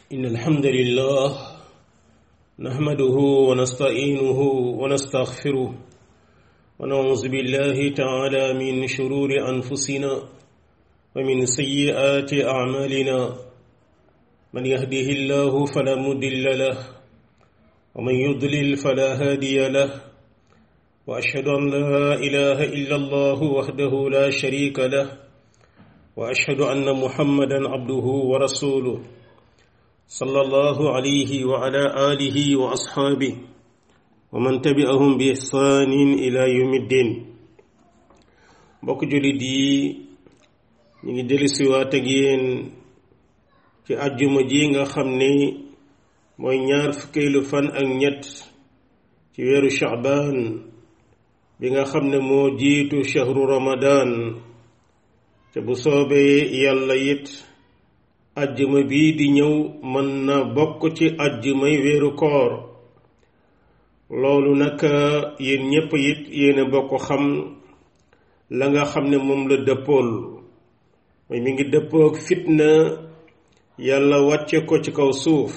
إن الحمد لله نحمده ونستعينه ونستغفره ونعوذ بالله تعالى من شرور أنفسنا ومن سيئات أعمالنا من يهده الله فلا مضل له ومن يضلل فلا هادي له وأشهد أن لا إله إلا الله وحده لا شريك له وأشهد أن محمدا عبده ورسوله صلى الله عليه وعلى آله وأصحابه ومن تبعهم بإحسان إلى يوم الدين mbokk jullit yi ñu ngi dellusiwaat ak yéen ci àjjuma ji nga xam ni mooy ñaar fukkeelu fan ak ñett ci weeru Sha'ban bi nga xam ne moo jiitu shahru Ramadan te bu soobee yàlla it ajjuma bii di ñëw mën na bokk ci ajjumay weeru koor loolu nag yéen ñépp it yéen a bokk xam la nga xam ne moom la dëppool mooy mi ngi dëppook fitna yàlla wàcce ko ci kaw suuf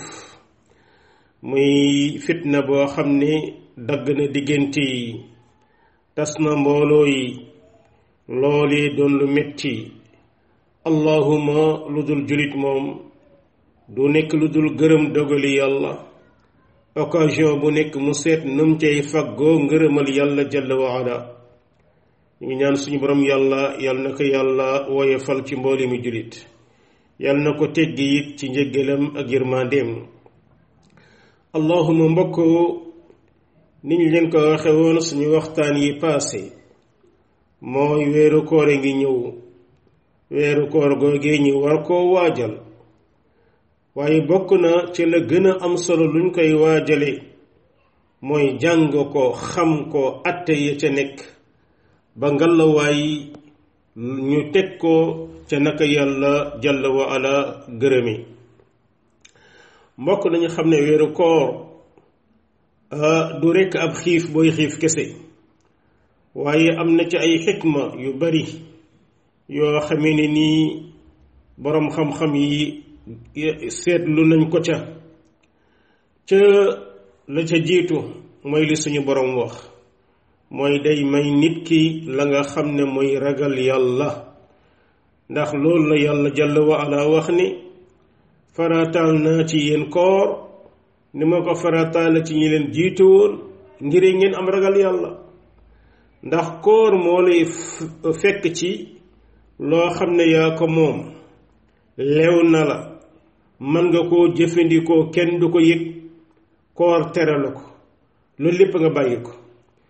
muy fitna boo xam ne dagg na diggante yi tas na mbooloo yi loolee doon lu metti allahuma lu dul julit moom du nekk lu dul gërëm dogali yàlla occasion bu nekk mu seet num cay faggoo ngërëmal yàlla jalla wa ala ñu ngi ñaan suñu borom yàlla yàlla na ko yàlla woyefal ci mbooli mi julit yàlla na ko teggi it ci njëggalam ak yërmandeem allahuma mbokk niñ leen ko waxe woon suñu waxtaan yi paase mooy weeru koor ngi ñëw weeru koor googee ñi war koo waajal waaye bokk na ci la gën a am solo luñ koy waajale mooy jàng ko xam ko atte ya ca nekk ba ngalawaay ñu teg ko ca naka yàlla jalla wa ala gërëmi mbokk nañu xam ne weeru koor du rekk ab xiif booy xiif kese waaye am na ci ay xikma yu bari yoo xamee ne nii boroom xam-xam yi seetlu nañ ko ca ca la ca jiitu mooy li suñu boroom wax mooy day may nit ki la nga xam ne mooy ragal yàlla ndax loolu la yàlla jalla wa ala wax ni farataal naa ci yéen koor ni ma ko farataal ci ñi leen jiitu woon ngir ngeen am ragal yàlla ndax koor moo lay fekk ci loo xam ne yaa ko moom lew na la mën nga koo jëfandikoo kenn du ko yëg koor tere la ko loolu lépp nga bàyyi ko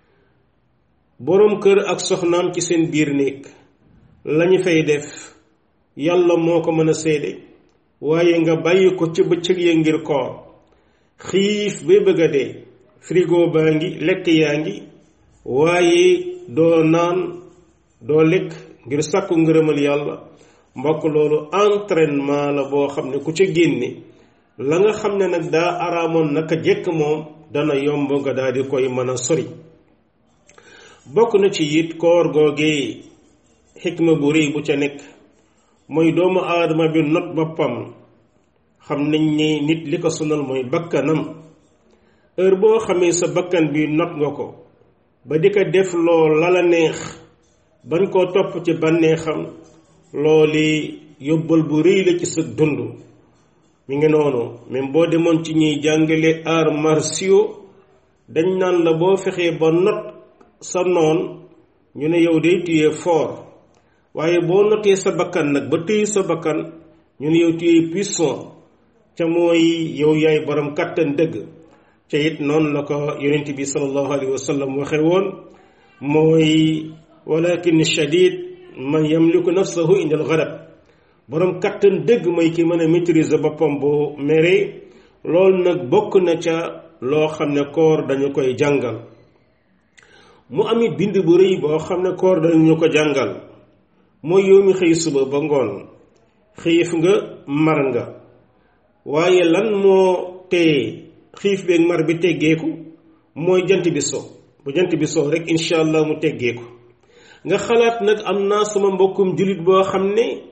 boroom kër ak soxnaam ci seen biir néeg lañu fay def yàlla moo ko mën a seede waaye nga bàyyi ko ci bëccëg ya ngir koor xiif ba bëgg a dee frigo baa ngi lekk yaa ngi waaye doo naan doo lekk ngir sàkku ngërëmal yàlla mbokk loolu entraînement la boo xam ne ku ca génne la nga xam ne nag daa araamoon naka jekk moom dana yomb nga daal di koy mën a sori bokk na ci it koor googee xikma bu rëy bu ca nekk mooy doomu aadama bi not boppam xam nañ ne nit li ko sonal mooy bakkanam heure boo xamee sa bakkan bi not nga ko ba di ko def loo lala neex bañ koo topp ci bànneexam looli yóbbal bu rëy la ci sa dund mi ngi noonu même boo demoon ci ñuy jàngale arts martiaux dañ naan la boo fexee ba not sa noon ñu ne yow day tuyee fort waaye boo notee sa bakkan nag ba téye sa bakkan ñu ne yow tuyee puissant ca mooy yow yaay borom kàttan dëgg ca it noonu la ko yonent bi sallallahu alayhi wa sallam waxe woon mooy walakin shadid man yamliku nafsahu indal ghadab borom kattan dëgg mooy ki mën a maîtriser boppam bu mere loolu nag bokk na ca loo xam ne koor dañu koy jàngal mu amit bind bu rëy boo xam ne koor dañu ko jàngal mooy yow mi xëy suba ba ngoon xiif nga mar nga waaye lan moo tee xiif beeg mar bi teggeeku mooy jant bi so bu jant bi so rek incha allah mu teggeeku nga xalaat nag am naa sama mbokkum jullit boo xam ne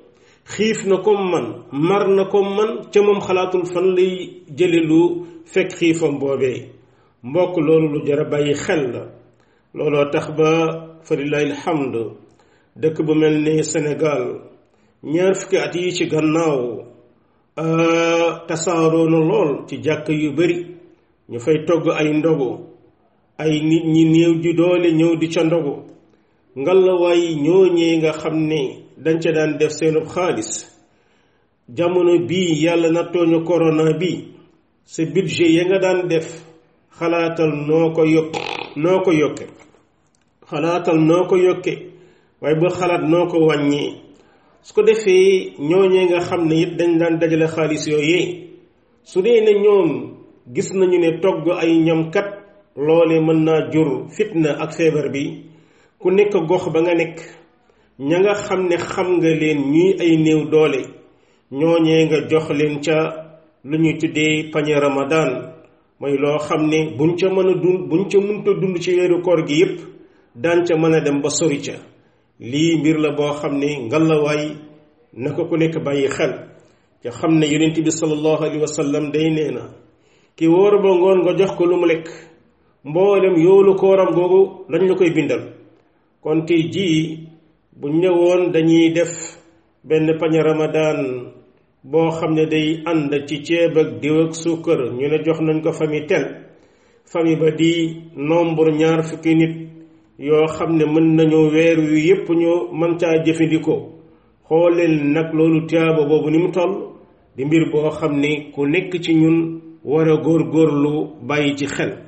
xiif na ko man mar na ko man ca moom xalaatul fan lay jële lu fekk xiifam boobee mbokk loolu lu jar a bàyyi xel la looloo tax ba fa lillahi alhamd dëkk bu mel ni Sénégal ñaar fukki at yi ci gannaaw tasaaroo na lool ci jàkk yu bari ñu fay togg ay ndogu ay nit ñi néew ji doole ñëw di ca ndogu ngalawaay ñooñee nga xam ne dañ ca daan def seenub xaalis jamono bii yàlla nattooñu corona bi sa budget ya nga daan def xalaatal noo ko yokk noo ko yokke xalaatal noo ko yokke waaye ba xalaat noo ko wàññee su ko defee ñooñee nga xam ne it dañ daan dajale xaalis yooyee su dee ne ñoom gis nañu ne togg ay ñamkat loole mën naa jur fitna ak feebar bi ku nekk gox ba nga nekk ña nga xam ne xam nga leen ñuy ay néew doole ñooñee nga jox leen ca lu ñuy tuddee pañe ramadan mooy loo xam ne buñ ca mën a dund buñ ca mënta dund ci weeru koor gi yépp daan ca mën a dem ba sori ca lii mbir la boo xam ne ngalawaay na ko ku nekk bàyyi xel ca xam ne yonent bi sallallahu alayhi wa sallam day nee na ki wóor ba ngoon nga jox ko lu mu lekk mboolem yoolu kooram googu lañ la koy bindal kon tey jii bu ñëwoon dañuy def benn pañe ramadan boo xam ne day ànd ci ceeb ak diw ak suukar ñu ne jox nañ ko famille tel famille ba di nombre ñaar fukki nit yoo xam ne mën nañoo weer wi yépp ñu mën caa jëfandikoo xooleel nag loolu tiyaaba boobu ni mu toll di mbir boo xam ne ku nekk ci ñun war a góor góorlu bàyyi ci xel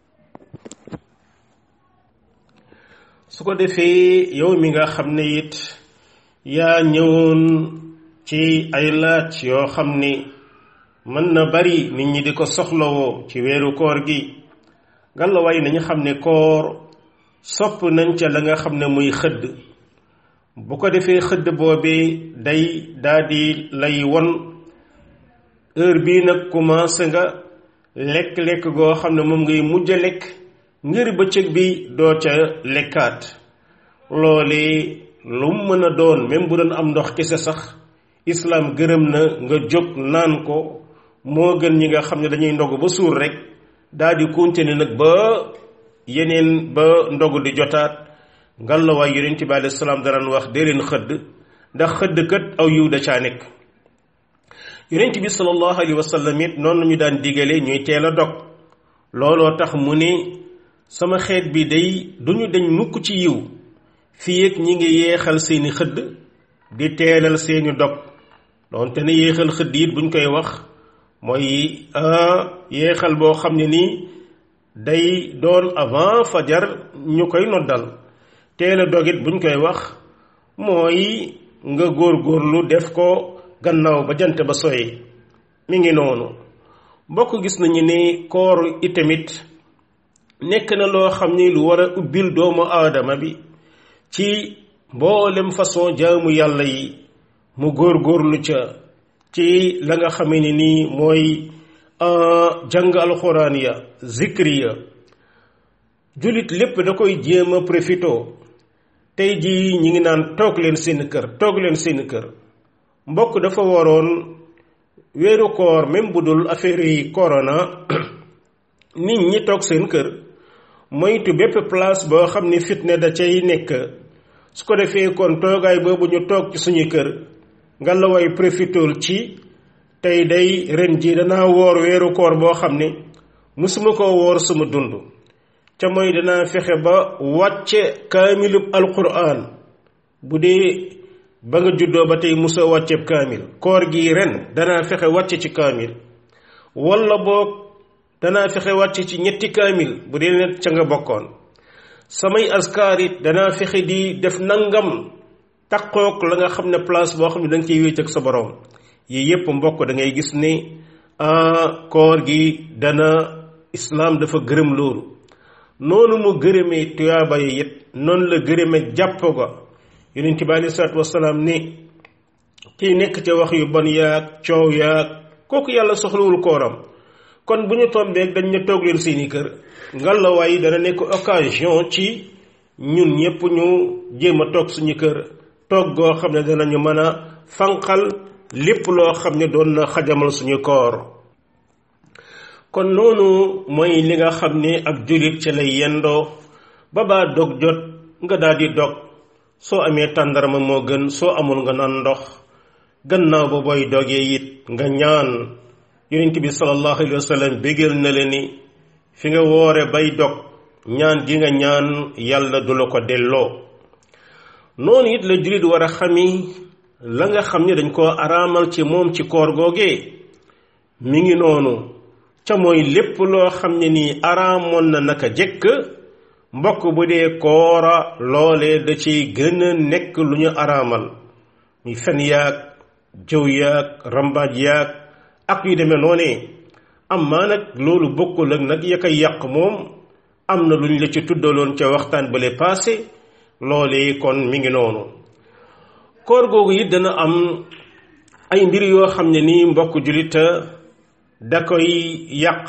su ko defee yow mi nga xam ne it yaa ñëwoon ci ay laaj yoo xam ni mën na bari nit ñi di ko soxlawoo ci weeru koor gi gàllawaay nañu xam ne koor sopp nañ ca la nga xam ne muy xëdd bu ko defee xëdd boobee day daldi lay won heure bii nag commencé nga lekk-lekk goo xam ne moom ngay mujj a lekk ngir bëccëg bi doo ca lekkaat loole lu mu mën a doon même bu doon am ndox kese sax islaam gërëm na nga jóg naan ko moo gën ñi nga xam ne dañuy ndog ba suur rek daal di continuer nag ba yeneen ba ndog di jotaat ngallaawaay yonent bi alayhi salaam daraan wax dee leen xëdd ndax xëdd kat aw yiw da caa nekk yonent bi sallallahu alayhi wa sallam it noonu ñu daan digale ñuy teel a dog looloo tax mu ne sama xeet bi day duñu dañ mukk ci yiw fii ak ñi ngi yeexal seeni xëdd di teelal seeni dog doonte ne yéexal xëdd it buñ koy wax mooy yéexal boo xam ne nii day doon avant fajar ñu koy noddal teel a dog it buñ koy wax mooy nga góor-góorlu def ko gannaaw ba jant ba soye mi ngi noonu mbokk gis nañu ne koor itamit nekk na loo xam ni lu war a ubbil doomu aadama bi ci mboolem façon jaamu yàlla yi mu góor-góorlu ca ci la nga xamee ni nii mooy jàng alxuraan ya zikri ya jullit lépp da koy jéem a profito tey jii ñi ngi naan toog leen seen kër toog leen seen kër mbokk dafa waroon weeru koor même bu dul affaire yi corona nit ñi toog seen kër moytu bépp place boo xam ni fitne da cay nekk su ko defee kon toogaay boobu ñu toog ci suñu kër nga la way profitool ci tey day ren ji danaa woor weeru koor boo xam ne musuma ko woor sama dund ca mooy danaa fexe ba wàcce kaamilub alquran bu dee ba nga juddoo ba tey musa wàcceeb kaamil koor gi ren danaa fexe wàcce ci kaamil walla boog danaa fexe wàcce ci ñetti kaamil bu dee ne ca nga bokkoon samay askaar it danaa fexe di def nangam takkook la nga xam ne place boo xam ne da nga ciy wéet ak sa borom yii yépp mbokk da ngay gis ne koor gi dana islaam dafa gërëm loolu noonu mu gërëmee tuyaaba yi it noonu la gërëmee jàpp ga yonent bi alei salaatu wasalaam ni kii nekk ca wax yu bon yaag coow yaag kooku yàlla soxlawul kooram kon bu ñu tombeeg dañ ne toog leen seeni kër ngallaawaay dana nekk occasion ci ñun ñëpp ñu jéem a toog suñu kër toog goo xam ne danañu mën a fanqal lépp loo xam ne doon na xajamal suñu koor kon noonu mooy li nga xam ne ab jullit ci lay yendoo ba baa dog jot nga daal di dog soo amee tàndarma moo gën soo amul nga naan ndox gannaaw ba booy dogee it nga ñaan yonent bi sallallahu alayhi wa sallam bégal na la ni fi nga woore bay dog ñaan gi nga ñaan yàlla du la ko delloo noonu it la jullit war a xami la nga xam ne dañ koo araamal ci moom ci koor googee mi ngi noonu ca mooy lépp loo xam ne nii araamoon na naka jëkk mbokk bu dee koora loolee da ciy gën a nekk lu ñu araamal muy fen yaag jëw yaag rambaaj yaag ak yu demee noonee amma nag loolu bokkul ak nag ya koy yàq moom am na lu ñu la ci tuddaloon ca waxtaan bale passé loolee kon mi ngi noonu koor googu it dana am ay mbir yoo xam ne nii mbokk julita da koy yàq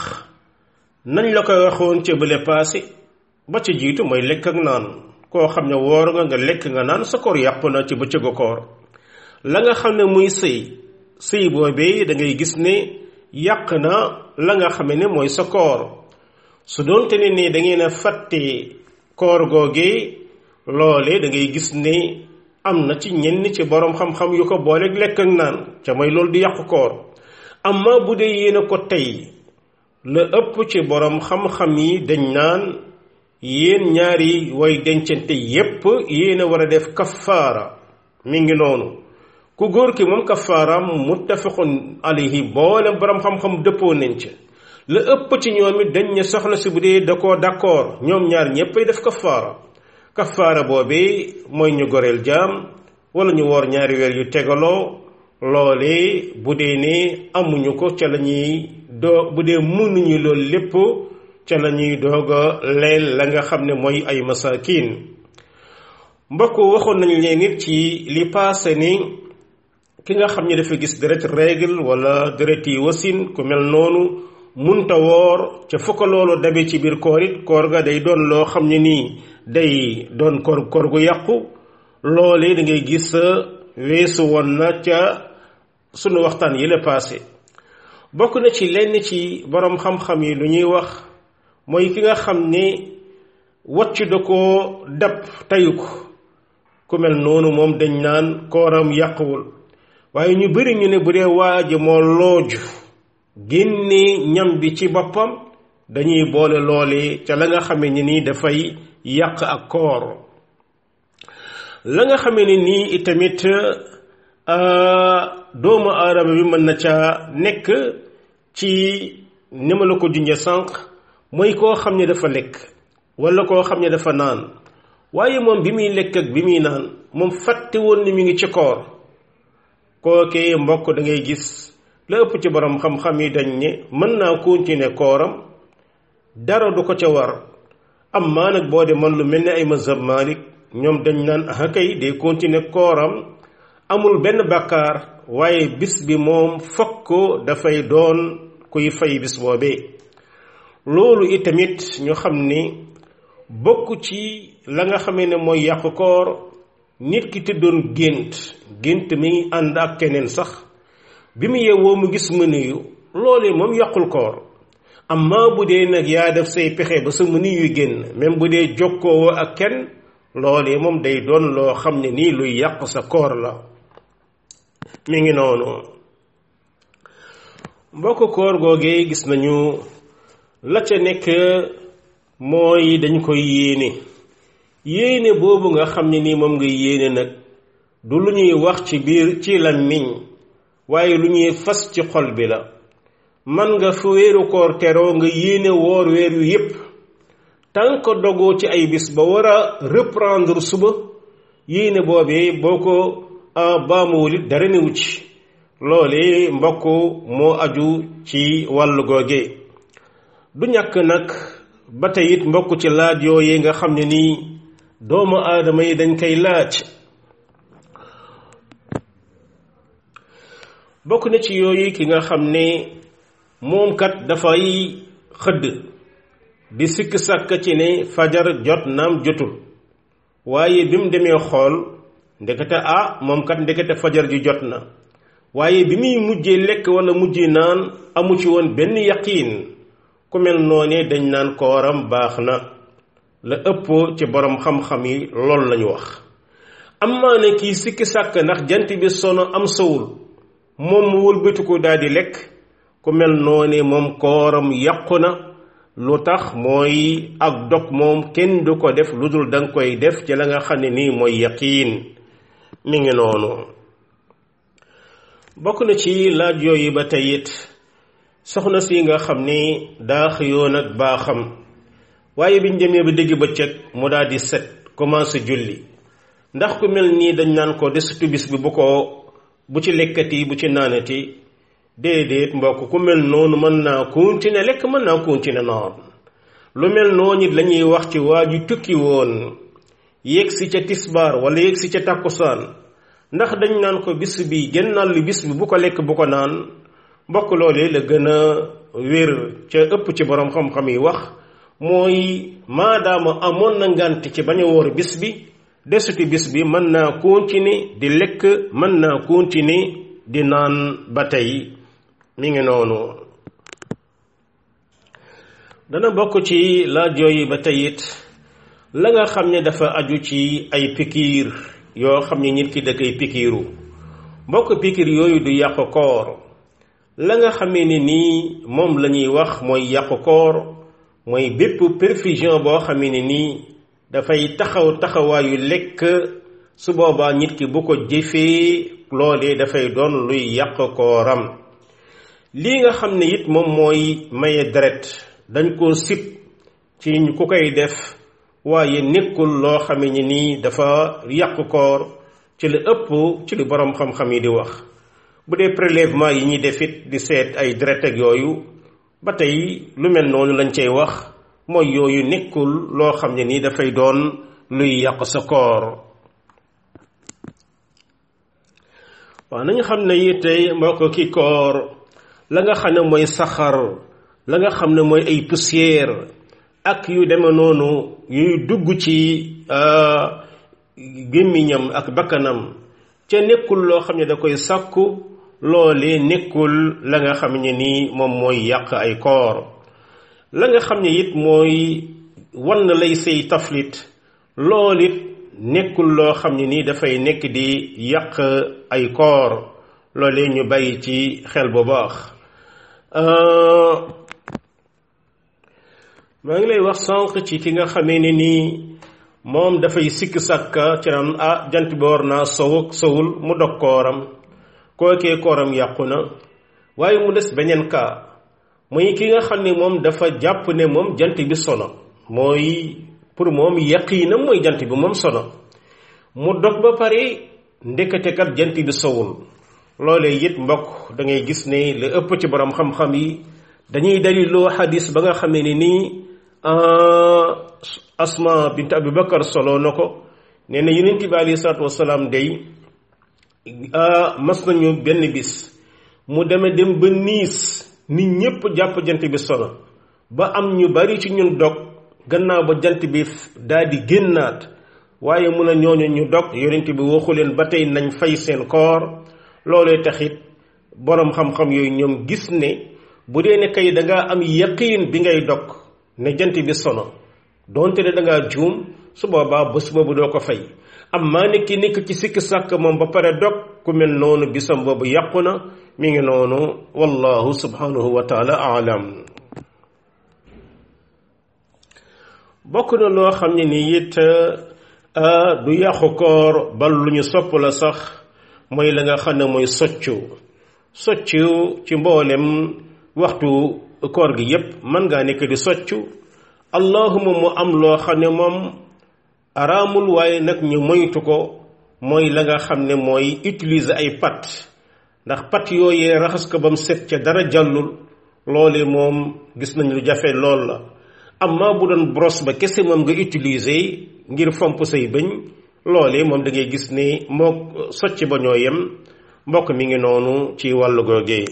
nañ la koy waxoon ca bale passé ba ca jiitu mooy lekk ak naan koo xam ne woor nga nga lekk nga naan sa koor yàpp na ci bëccëgu koor la nga xam ne muy sëy sëy boobee da ngay gis ne yàq na la nga xam ne mooy sa koor su doonte ne ni da ngeen a fàtte koor googee loole da ngay gis ne am na ci ñenn ci borom xam-xam yu ko booleeg lekk ak naan ca mooy loolu di yàqu koor amma bu dee yéen a ko tey la ëpp ci borom xam-xam yi dañ naan yéen ñaari way dencante yépp yéen a war a def kafaara mi ngi noonu ku góor ki moom kafaaraam muttafaqun alayhi boolem borom xam-xam dëppoo nañ ca la ëpp ci ñoom it dañ ne soxna si bu dee da koo d'accord ñoom ñaar ñéppay def kafaara kafaara boobee mooy ñu goreel jaam wala ñu woor ñaari weer yu tegaloo loolee bu dee ne amuñu ko ca la ñuy doo bu dee mënuñu loolu lépp ca la ñuy doog a leel la nga xam ne mooy ay masakin mbokk waxoon nañ leen nit ci li paase ni ki nga xam ne dafa gis deret règle wala deret yi wasin ku mel noonu munta woor ca fukka loolu dabe ci biir koor it koor ga day doon loo xam ne nii day doon koor koor gu yàqu loolee da ngay gis weesu woon na ca sunu waxtaan yi la paase bokk na ci lenn ci borom xam-xam yi lu ñuy wax mooy ki nga xam ne wacc da koo dab tayu ko ku mel noonu moom dañ naan kooram yàquwul waaye ñu bari ñu ne bu dee waaji moo looju génne ñam bi ci boppam dañuy boole loole ca la nga xame ne nii dafay yàq ak koor la nga xame ne nii itamit doomu aadama bi mën na ca nekk ci ni ma la ko junje sànq mooy koo xam ne dafa lekk wala koo xam ne dafa naan waaye moom bi muy lekk ak bi muy naan moom fàtte woon ni mi ngi ci koor kookee mbokk da ngay gis la ëpp ci borom xam-xam yi dañ ne mën naa continuer kooram dara du ko ca war amma nag boo de man lu mel ni ay mazhab Malik ñoom dañ naan ah kay day continuer kooram amul benn bàkkaar waaye bis bi moom fokk dafay doon kuy fay bis boobee loolu itamit ñu xam ni bokk ci la nga xamee ne mooy yàqu koor nit ki tëddoon gént gént mi ngi ànd ak keneen sax bi mu yeewoo mu gis mënuyu loolee moom yàqul koor amma bu dee nag yaa def say pexe ba sa mënuyu génn même bu dee jokkoo ak kenn loolee moom day doon loo xam ne nii luy yàq sa koor la mi ngi noonu mbokk koor googee gis nañu la ca nekk mooy dañ koy yéene yéene boobu nga xam ne nii moom nga yéene nag du lu ñuy wax ci biir ci làmmiñ waaye lu ñuy fas ci xol bi la man nga fu weeru koor teroo nga yéene woor weer yu yépp tant que dogoo ci ay bis ba war a reprendre suba yéene boobee boo ko baamuwul it dara newu ci loole mbokk moo aju ci wàllu googe du ñàkk nag ba tey it mbokk ci laaj yooyee nga xam ne nii doomu aadama yi dañ koy laaj bokk na ci yooyu ki nga xam ne moom kat dafay xëdd di sikk sàkk ci ne fajar jot naam jotul waaye bi mu demee xool ndekete ah moom kat ndekete fajar ji jot na waaye bi muy mujjee lekk wala mujjee naan amu ci woon benn yaqiin ku mel noonee dañ naan kooram baax na la ëpp ci borom xam-xam yi loolu lañu wax am maa ne kii sikki sàkk ndax jant bi sono am sowul moom mu wëlbati ko daal di lekk ku mel noonee moom kooram yàqu na lu tax mooy ak dog moom kenn du ko def lu dul danga koy def ci la nga xam ne nii mooy yaqiin mi ngi noonu bokk na ci laaj yooyu ba tey it soxna si nga xam ni daa xëyoon ak baaxam waaye biñ demee ba dégg bëccëg mu daal di set commencé julli ndax ku mel nii dañ naan ko desitu bis bi bu ko bu ci lekkati bu ci naanati déedéet mbokk ku mel noonu mën naa continuer lekk mën naa continuer naan lu mel noonu it la ñuy wax ci waa ju tukki woon yéeg si ca tisbaar wala yéeg si ca tàkkusaan ndax dañ naan ko bis bi gennal li bis bi bu ko lekk bu ko naan mbokk loolee la gën a wér ca ëpp ci borom xam-xam yi wax mooy maadaama amoon na ngant ci bañ a woor bis bi desuti bis bi mën naa continuer di lekk mën naa continuer di naan ba tey mi ngi noonu dana bokk ci laaj yooyu ba tey it la nga xam ne dafa aju ci ay pikiir yoo xam ne nit ki da koy pikiiru mbokk pikiir yooyu du yàq koor la nga xamee ne nii moom la ñuy wax mooy yàq koor mooy bépp perfusion boo xamee ne nii dafay taxaw taxawaayu lekk su boobaa nit ki bu ko jëfee loolee dafay doon luy yàq kooram lii nga xam ne it moom mooy maye deret dañ koo sib ci ku koy def waaye nekkul loo xame ni nii dafa yàq koor ci li ëpp ci li borom xam-xam yi di wax bu dee prélèvement yi ñuy def it di seet ay deret ak yooyu ba tey lu mel noonu lañ cay wax mooy yooyu nekkul loo xam ne nii dafay doon luy yàq sa koor waaw nañu xam ne yi tey mbokk ki koor la nga xam ne mooy saxar la nga xam ne mooy ay poussière ak yu deme noonu yuy dugg ci gémmiñam ak bakkanam ca nekkul loo xam ne da koy sàkku loolee nekkul la nga xam ne nii moom mooy yàq ay koor la nga xam ne it mooy wan lay say taflit lool it nekkul loo xam ne nii dafay nekk di yàq ay koor loolee ñu bàyyi ci xel bu baax maa ngi lay wax sànq ci ki nga xamee ne nii moom dafay sikk sàkka ci naan ah jant bi war naa sow sowul mu dog kooram kookee kooram yàqu na waaye mu des beneen kaa muy ki nga xam ne moom dafa jàpp ne moom jant bi sono mooy pour moom yaqiinam mooy jant bi moom sono mu dog ba pare ndekete kat jant bi sowul loolee it mbokk da ngay gis ne li ëpp ci borom xam-xam yi dañuy daliloo xadis ba nga xamee ne nii asma bint abi bakar solo na ko nee na yonent bi alayhi salaatu wasalaam day mas nañu benn bis mu deme dem ba niis nit ñépp jàpp jant bi sono ba am ñu bari ci ñun dog gannaaw ba jant bi daal di génnaat waaye mun a ñooñu ñu dog yonent bi waxu leen ba tey nañ fay seen koor loolee taxit boroom xam-xam yooyu ñoom gis ne bu dee ne kay dangaa am yaqiin bi ngay dog ne jant bi sono donte ne dangaa juum su boobaa bés boobu doo ko fay am maa nekki nekk ci sikki sàkk moom ba pare dog ku mel noonu bisam boobu yàqu na mi ngi noonu wallahu subhanahu wa taala aalam bokk na loo xam ne ni it du yàqu koor bal lu ñu sopp la sax mooy la nga xam ne mooy soccu soccu ci mboolem waxtu koor gi yépp mën ngaa nekk di soccu allahuma mu am loo xam ne moom araamul waaye nag ñu moytu ko mooy la nga xam ne mooy utiliser ay pat ndax pat yooyee raxas ko ba mu set ca dara jàllul loole moom gis nañ lu jafe lool la amma bu doon brosse ba kese moom nga utiliser ngir fomp say bëñ loole moom da ngay gis ne moo socc ba ñoo yem mbokk mi ngi noonu ci wàllu googee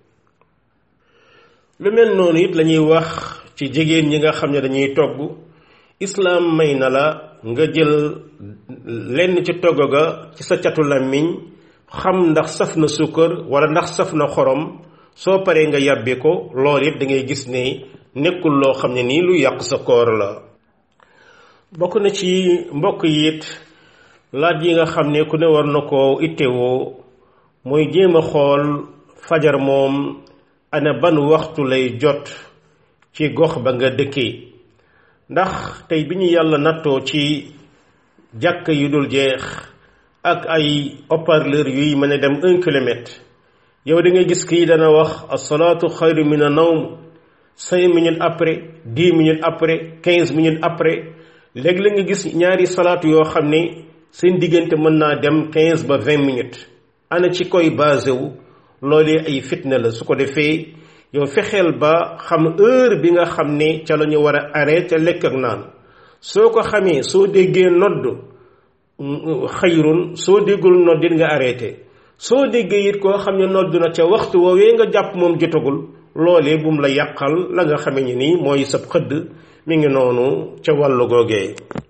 lu mel noonu it lañuy wax ci jigéen ñi nga xam ne dañuy togg islaam may na la nga jël lenn ci togg ga ci sa catu làmmiñ xam ndax saf na sukkar wala ndax saf na xorom soo paree nga yàbbi ko loolu it da ngay gis ne nekkul loo xam ne nii lu yàq sa koor la bokk na ci mbokk yi it laaj yi nga xam ne ku ne war na koo ittewoo mooy jéem a xool fajar moom ana ban waxtu lay jot ci gox ba nga dëkkee ndax tey bi ñu yàlla nattoo ci jàkk yu dul jeex ak ay haut-parleur yuy mën a dem un kilomètre yow da nga gis kii dana wax asalaatu xayru min a nawm cinq minutes après dix minutes après quinze minutes après léegi la nga gis ñaari salaatu yoo xam ne seen diggante mën naa dem quinze ba vingt minutes ana ci koy basé wu loolee ay fitna la su ko defee yow fexeel ba xam heure bi nga xam ne ca la ñu war a arrêté lekk ak naan soo ko xamee soo déggee nodd xayrun soo déggul nodd it nga arrêté soo déggee it koo xam ne nodd na ca waxtu woowee nga jàpp moom jotagul loolee bum la yàqal la nga xamee ni nii mooy sab xëdd mi ngi noonu ca wàllu googee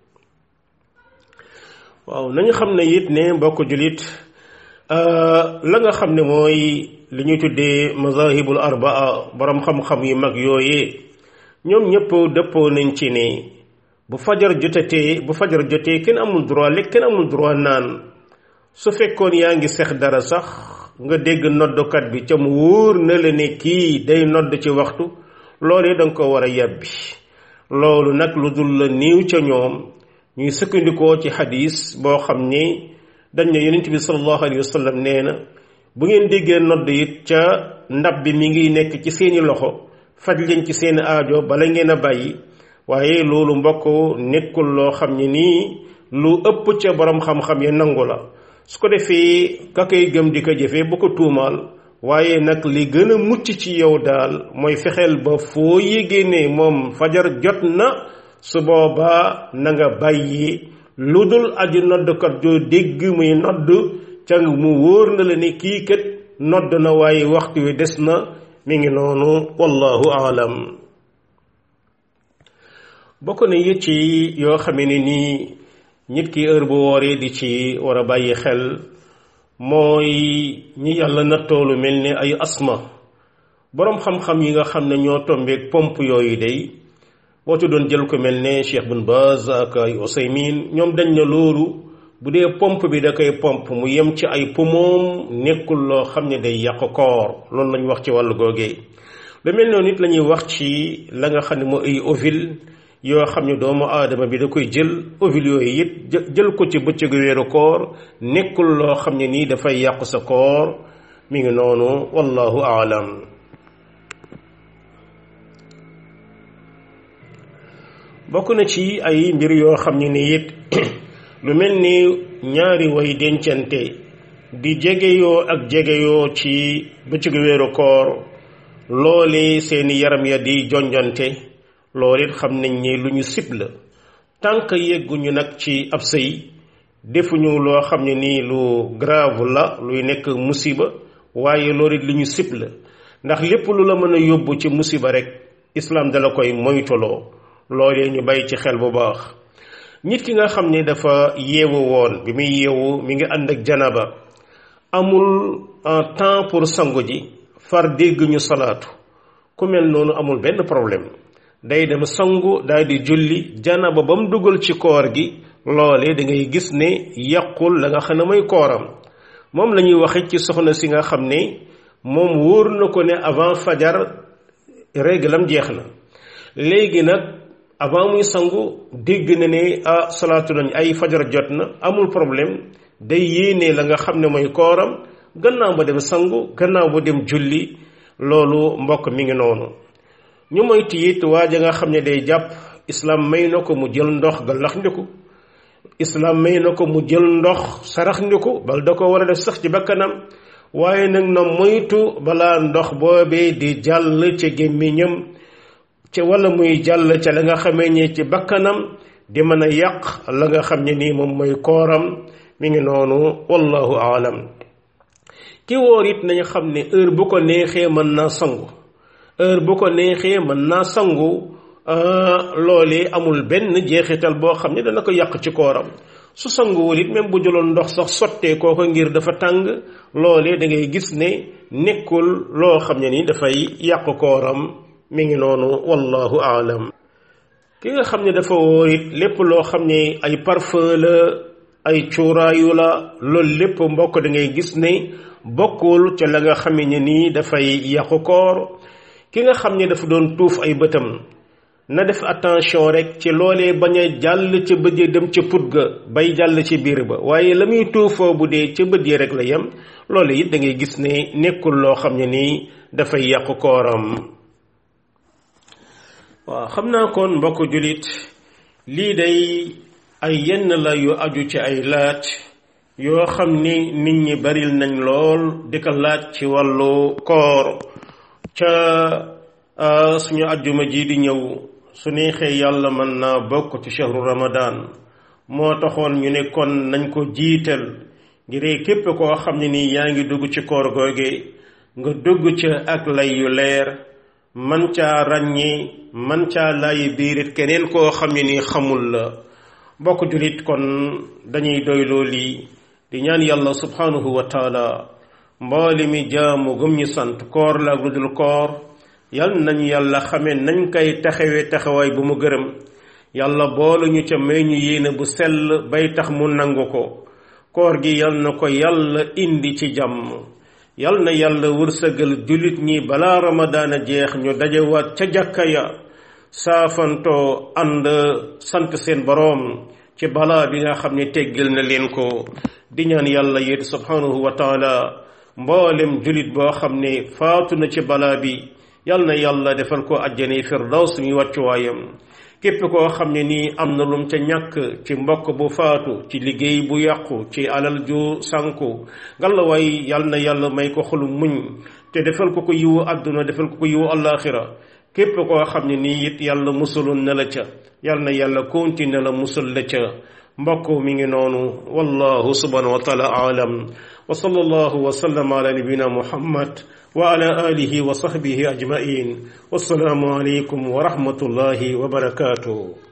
waaw nañu xam ne it ne mbokk julit la nga xam ne mooy li ñuy tuddee mazahibul arbaa borom xam-xam yu mag yooyee ñoom ñëpp dëppoo nañ ci ne bu fajar jotatee bu fajar jotee kenn amul droit lekk kenn amul droit naan su fekkoon yaa ngi sex dara sax nga dégg noddukat bi ca mu wóor na la ne kii day nodd ci waxtu loolee danga ko war a yàbbi loolu nag lu dul la niiw ca ñoom ñuy sukkandikoo ci xadis boo xam ne dañ ne yonent bi sallallahu alayhi wa sallam nee na bu ngeen déggee nodd it ca ndab bi mi ngi nekk ci seeni loxo faj leen ci seeni aajo bala ngeen a bàyyi waaye loolu mbokk nekkul loo xam ne nii lu ëpp ca borom xam-xam ya nangu la su ko defee ka koy gëm di ko jëfee bu ko tuumaal waaye nag li gën a mucc ci yow daal mooy fexeel ba foo yégée ne moom fajar jot na su boobaa na nga bàyyi lu dul aju noddkat joo dégg muy nodd ca mu wóor na la ne kii kat nodd na waaye waxtu wi des na mi ngi noonu wallahu aalam bokk na it ci yoo xamee ne nii nit ki heure bu wooree di ci war a bàyyi xel mooy ñi yàlla nattoolu mel ni ay asma boroom xam-xam yi nga xam ne ñoo tombeek pompe yooyu day boo ci doon jël ko mel ne Cheikh Bin Baz ak ay Usaymin ñoom dañ ne loolu bu dee pompe bi da koy pompe mu yem ci ay poumon nekkul loo xam ne day yàq koor loolu lañ wax ci wàllu googee lu mel noonu nit la ñuy wax ci la nga xam ne moo ay ovule yoo xam ne doomu aadama bi da koy jël ovule yooyu it jël ko ci bëccëgu weeru koor nekkul loo xam ne nii dafay yàq sa koor mi ngi noonu wallahu aalam bokk na ci ay mbir yoo xam ne ni it lu mel ni ñaari way dencante di jegeyoo ak jegeyoo ci bëccëgu weeru koor loole seeni yaram ya di jonjonte loolu it xam nañ ne lu ñu sib la tànk yegguñu nag ci ab sëy defuñu loo xam ne nii lu grave la luy nekk musiba waaye loolu it lu ñu sib la ndax lépp lu la mën a yóbbu ci musiba rek islam dala koy moytuloo loolee ñu bàyyi ci xel bu baax nit ki nga xam ne dafa yeewu woon bi muy yeewu mi ngi ànd ak janaba amul temps pour sangu ji far dégg ñu salaatu ku mel noonu amul benn problème day dem sangu daal di julli janaba ba mu dugal ci koor gi loole da ngay gis ne yàqul la nga xam ne mooy kooram moom la ñuy waxe ci soxna si nga xam ne moom wóor na ko ne avant fajar réglam jeex na léegi nag avant muy sangu dégg na ne ah salaatu nañ ay fajar jot na amul problème day yéene la nga xam ne mooy kooram gannaaw ba dem sangu gannaaw ba dem julli loolu mbokk mi ngi noonu ñu moy tiit waa ja nga xam ne day jàpp islam may na ko mu jël ndox galax ndiku islam may na ko mu jël ndox sarax ndiku bal da ko war a def sax ci bakkanam waaye nag na moytu balaa ndox boobee di jàll ci gémmiñam ci wala muy jàll ca la nga xamee ne ci bakkanam di mën a yàq la nga xam ne nii moom mooy kooram mi ngi noonu wallahu aalam ki wóor it nañu xam ne heure bu ko neexee mën naa sangu heure bu ko neexee mën naa sangu loolee amul benn jeexital boo xam ne dana ko yàq ci kooram su sanguwul it même bu jëloon ndox sax sottee kooko ngir dafa tàng loolee da ngay gis ne nekkul loo xam ne ni dafay yàq kooram mi ngi noonu wallahu aalam ki nga xam ne dafa wóor it lépp loo xam ne ay parfum la ay cuuraayu la loolu lépp mbokk da ngay gis ne bokkul ca la nga xam ne nii dafay yàqu koor ki nga xam ne dafa doon tuuf ay bëtam na def attention rek ci loolee bañ a jàll ca bët ya dem ca put ga bay jàll ci biir ba waaye la muy tuufoo bu dee ca bët yi rek la yem loolu it da ngay gis ne nekkul loo xam ne nii dafay yàqu kooram waaw xam naa kon mbokk julit lii day ay yenn la yu aju ci ay laaj yoo xam ni nit ñi baril nañ lool di ko laaj ci wàllu koor ca suñu ajjuma ji di ñëw su neexee yàlla mën naa bokk ci shahru ramadan moo taxoon ñu ne kon nañ ko jiital ngir képp koo xam ne nii yaa ngi dugg ci koor googe nga dugg ca ak lay yu leer man caa ràññee man caa laayi biirit keneen koo xam ne nii xamul la bokk julit kon dañuy doyloo lii di ñaan yàlla subhanahu wa taala mboole mi jaamu gëm ñu sant koor la ak lu dul koor yal nañu yàlla xame nañ koy taxawee taxawaay bu mu gërëm yàlla boolu ñu ca may ñu yéene bu sell bay tax mu nangu ko koor gi yal na ko yàlla indi ci jàmm yal na yàlla wërsëgal jullit ñi balaa ramadaana jeex ñu dajewaat ca jàkka ya saafantoo ànd sant seen boroom ci balaa bi nga xam ne teggil na leen ko di ñaan yàlla yit subhanahu wa taala mboolem jullit boo xam ne faatu na ci balaa bi yal na yàlla defal ko àjjana firdaws mi wàccuwaayam képp koo xam ne nii am na lum ca ñàkk ci mbokk bu faatu ci liggéey bu yàqu ci alal ju sànku ngalawaay yal na yàlla may ko xolu muñ te defal ko ko yiwu àdduna defal ko ko yiwu allaaxira képp koo xam ne nii it yàlla musaloon na la ca yal na yàlla continue la musal la ca mbokk mi ngi noonu wallahu subhanahu wa taala aalam wa sallallahu wa sallam ala nabina muhammad wa ala alihi wa sahbihi ajmain wassalaamu aleykum wa rahmatullahi wa barakatuh